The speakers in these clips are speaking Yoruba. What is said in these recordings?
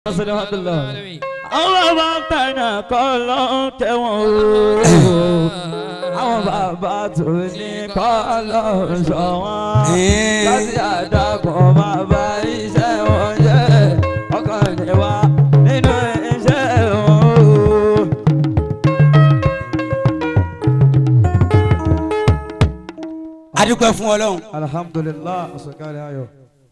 àwọn bàbá tẹ̀nà kọ́ ló ń tẹ̀wọ̀n o. àwọn bàbá tó ní kọ́ ló ń sọ wọ́n. láti àdàkùn bàbá iṣẹ́ wọn jẹ́ ọkàn ní wa nínú iṣẹ́ wọn o. adúpẹ́ fún ọlọ́run alhamdulilah asokari ayọ̀.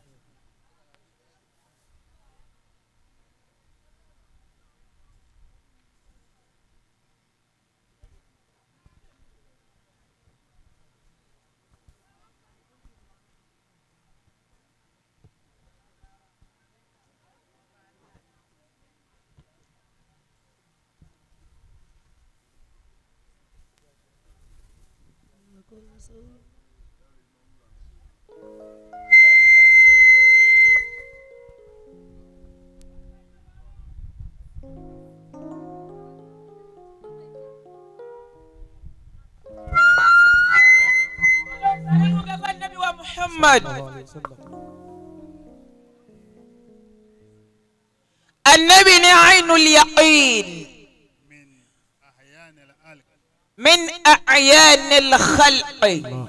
محمد النبي عين اليقين من أعيان الخلق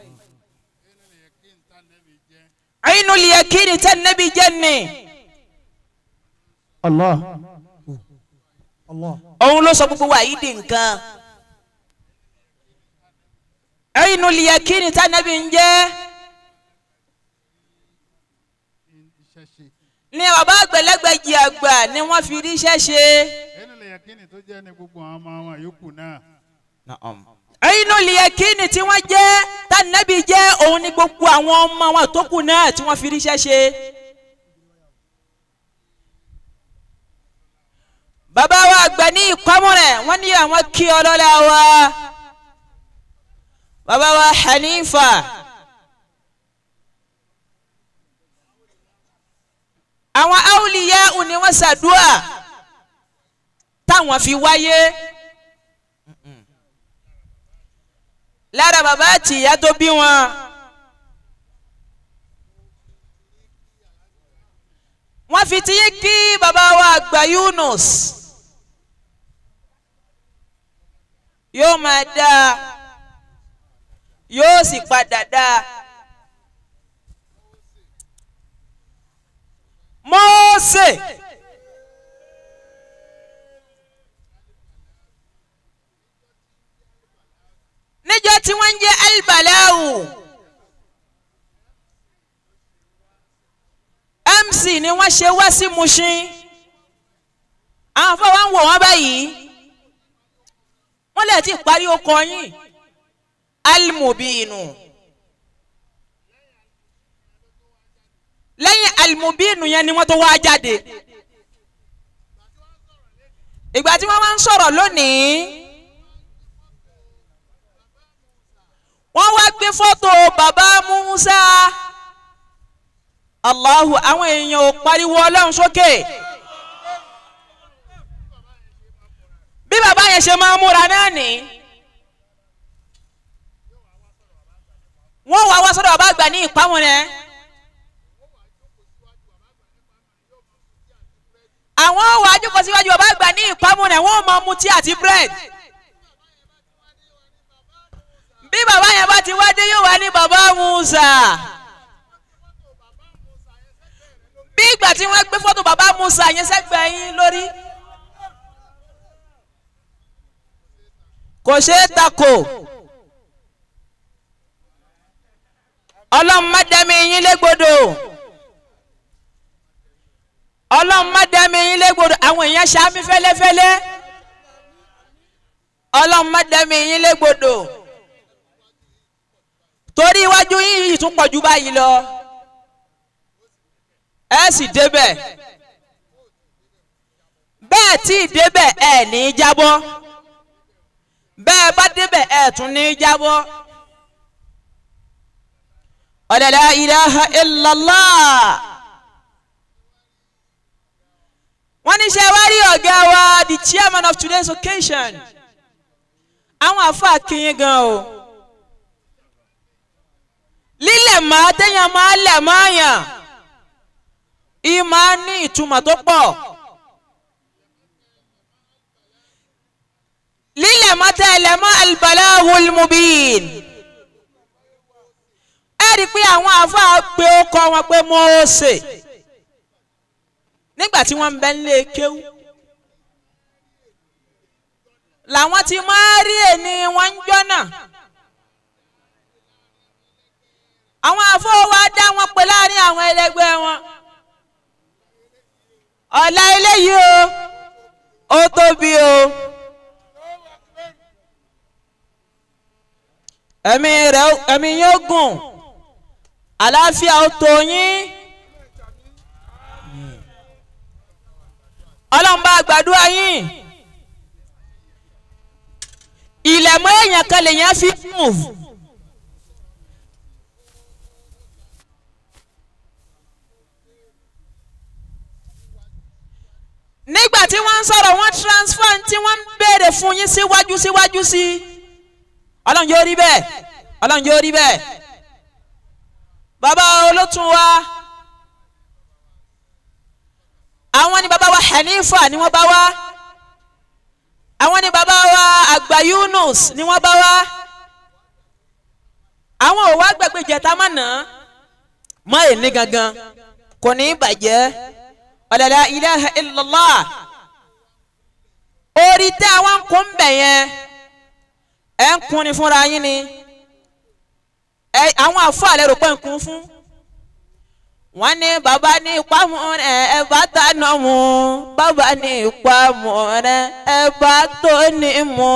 عين اليقين تنبي جنة allah allah. òun ló sọ gbogbo wa yìí di nǹkan عين اليقين تنبي جنة ní bàbá àgbẹ̀lẹ́gbẹ̀jì àgbà ni wọ́n fi ríṣẹ́ ṣe. ẹnu lè yẹ kíni tó jẹ́ ní gbogbo àwọn ọmọ wọn yòókù náà. inú liyakini tí wọ́n jẹ́ tànàbí jẹ́ òun ni gbogbo àwọn ọmọ wọn tó kù náà tí wọ́n fi ríṣẹ́ ṣe. bàbá wa àgbà ní ìkọ́mú rẹ̀ wọ́n ní àwọn kí ọlọ́lá wa bàbá wa Hanifa. àwọn awliya ni wọ́n ṣàdúà táwọn fi wáyé lára bàbá àti ìyá tó bí wọn. wọ́n fi ti yín kí bàbá wa àgbà Yunus yóò máa dáa yóò sì padà dáa. Mósè níjọ́ tí wọ́n ń jẹ́ albaláwù MC ni wọ́n ṣe wá sí Mushin àwọn afọwọ́ ń wò wọ́n báyìí wọ́n lè ti parí okọ̀ yín almubinu. lẹ́yìn alimobinu yẹn ni wọ́n tó wá jáde ìgbà tí wọ́n máa ń sọ̀rọ̀ lónìí wọ́n wá gbé fọ́tò bàbá Musa Allahu àwọn èèyàn ò pariwo ọlọ́run sókè bí bàbá yẹn ṣe máa ń múra náà ní wọ́n wá wá sọ́dọ̀ bàbá àgbà ní ìpamọ́ rẹ̀. àwọn wàá jókòó síwájú ọba àgbà ní ìpamọ́ rẹ̀ wọ́n máa mu tíì àti bread. bí bàbá yẹn bá ti wá dé yóò wá ní bàbá Musa. bí ìgbà tí wọ́n gbé fọ́tò bàbá Musa yẹn sẹ́gbẹ̀ẹ́ yín lórí. kò ṣeé takò. ọlọ́run má dẹ́mi yín légbodò ọlọ́run má dẹ́mi yín légbodò àwọn èèyàn ṣáámi fẹ́lẹ́fẹ́lẹ́ ọlọ́run má dẹ́mi yín légbodò torí iwájú yín yìí tún pọ̀ jù báyìí lọ ẹ sì débẹ̀ bẹ́ẹ̀ tí ì débẹ̀ ẹ ní í jábọ́ bẹ́ẹ̀ bá débẹ̀ ẹ tún ní í jábọ́ ọ̀dẹ̀dẹ̀ ilaha illallah. wọ́n ní ṣe wá rí ọ̀gá wa the chairman of today's occasion àwọn àfa kìnyín gan o lílẹ̀ máa téèyàn máa lẹ̀ máa yàn ìyí máa ní ìtumọ̀ tó pọ̀ ya'lamu al-balagul mubin ẹ rí i pé àwọn àáfàá pé ó kọ́ wọn pé Mósè nígbà tí wọ́n ń bẹ nílé kéwú làwọn ti máa rí ẹni wọn ń jọ́nà àwọn àfọwọ́ dá wọn pè láàrin àwọn ẹlẹgbẹ́ wọn ọ̀la eléyìí o ó tóbi o ẹ̀mí rẹ̀ ẹ̀mí yóò gùn àlàáfíà ó tó yín ọlọ́run bá gbàdúrà yín ilẹ̀ mọ́ èèyàn kan lèèyàn fi move. nígbà tí wọ́n ń sọ̀rọ̀ wọ́n transfer tí wọ́n ń béèrè fún yín síwájú síwájú sí ọlọ́run yóò rí bẹ́ẹ̀ ọlọ́run yóò rí bẹ́ẹ̀ bàbá olótùn wa àwọn ni bàbá wa Hanifa ni wọ́n bá wá àwọn ni bàbá wa àgbà Yunus ni wọ́n bá wá àwọn ò wá gbàgbé jẹta mọ́ nà mọ́ èní gangan kò ní í bàjẹ́ ọ̀làlà ilaha illallah orí tẹ́ àwọn ń kún bẹ̀ yẹn ẹ̀ ń kun ni fúnra yín ni ẹ àwọn àfọ àlẹ́ rò pé ń kun fún wọ́n ní bàbá ní ìpamọ rẹ ẹ bá tànà mu bàbá ní ìpamọ rẹ ẹ bá tó ní mu.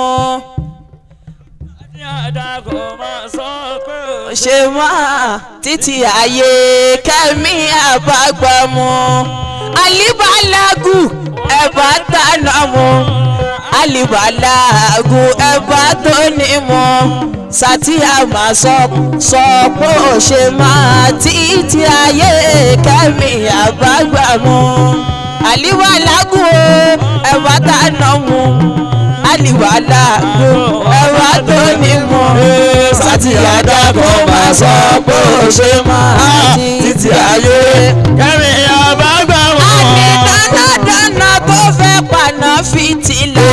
ṣe máa títí ayé kẹ́mi àbágbàmù alibalagu ẹ bá tànà mu alibalagu ẹ bá tó ní mu sátìyà máa sọ sọ pé ó ṣe máa títí ayé kẹ́mi àbágbàmù àlìwàlágù ẹ̀wà dáná mu àlìwàlágù ẹ̀wà tó ní mu sátìyà dàgbọ́ máa sọ pé ó ṣe máa títí ayé kẹ́mi àbágbàmù. àní dánadáná tó fẹ́ paná fìtílà.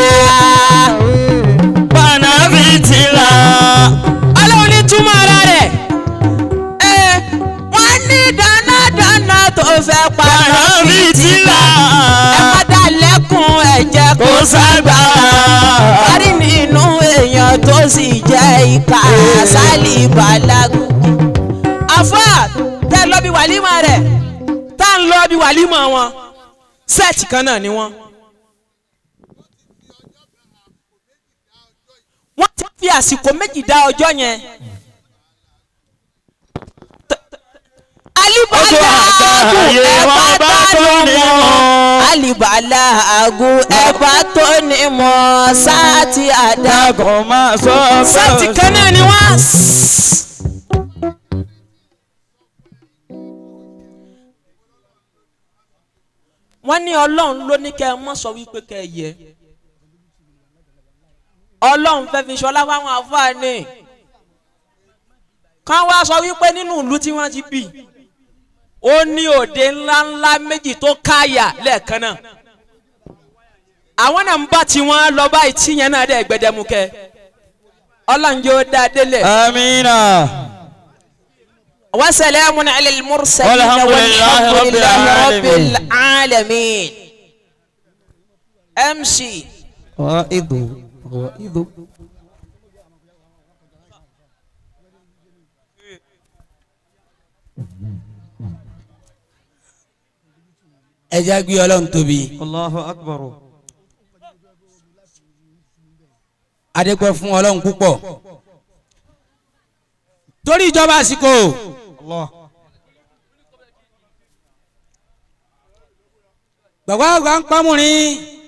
Bànà fìtílà. ọlọ́run ní túmọ̀ ara rẹ̀ ẹ wọ́n ní dánadáná tó fẹ́ paná Bànà fìtílà. fìtílà. ẹ má dá lẹ́kùn ẹ̀jẹ̀ kó Kò ságbà. kárí nínú èèyàn tó sì jẹ́ ìka sálì balagu. àfà tẹ́ ẹ lọ bí wàlímọ̀ rẹ̀ tá à ń lọ bí wàlímọ̀ wọn sẹ́ẹ̀tì kan náà ni wọ́n. wọ́n ti fi àsìkò méjì dá ọjọ́ yẹn. alibala agun Ayé ẹ̀bá wọn bá tó tó ní ní mọ́ mọ́. alibala agun ẹ̀bá tó ní mọ́ sáàtì àdá. Dàgọ̀ máa sọ pé sáàtì kan náà ni wọ́n. wọ́n ní ọlọ́run ló ní kẹ́ ẹ mọ́ sọ wípé kẹ́ ẹ yẹ ọlọ́run fẹ́ fi ṣọlá fáwọn àfáàní kán wá sọ wípé nínú ìlú tí wọ́n ti bì ó ní òde ńláńlá méjì tó káyà lẹ́ẹ̀kan náà àwọn náà ń bá tiwọn lọ báyìí tíyẹn náà dẹ̀ gbẹdẹmukẹ́ ọlọ́run yóò dá délẹ̀. Amina. وسلام على المرسلين والحمد لله والحمد رب لله رب العالمين. العالمين امشي غائض غائض ẹ jẹ́ gbé ọlọ́run tóbi Allahu akbar. adékọ́ fún ọlọ́run púpọ̀ torí ìjọba àsìkò Allah. bàbá àgbà ń pamọ́rin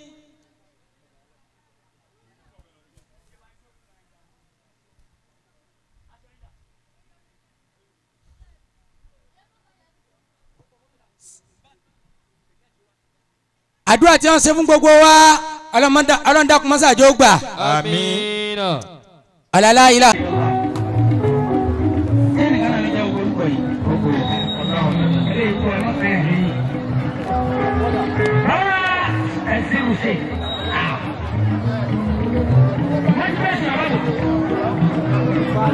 àdúrà tí wọ́n ṣe fún gbogbo wa ọlọ́dàkùnmọ́sàjò gbà Amina. alala ilà. Rárá, ẹ̀sìn ò ṣe.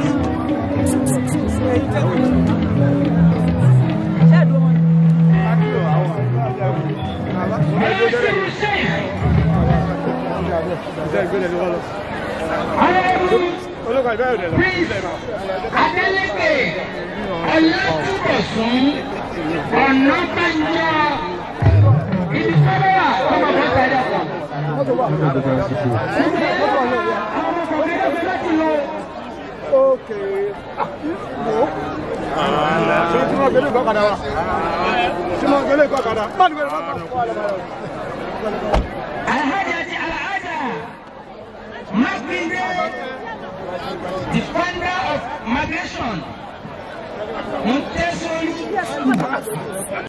Adeleke Ọlátúbọ̀sún Ọ̀nàbànjọ ibi tó bá wà ọmọ bọ́ sáré ọkọ̀. Alhaji Alhaja Makinde the founder of migration Montessori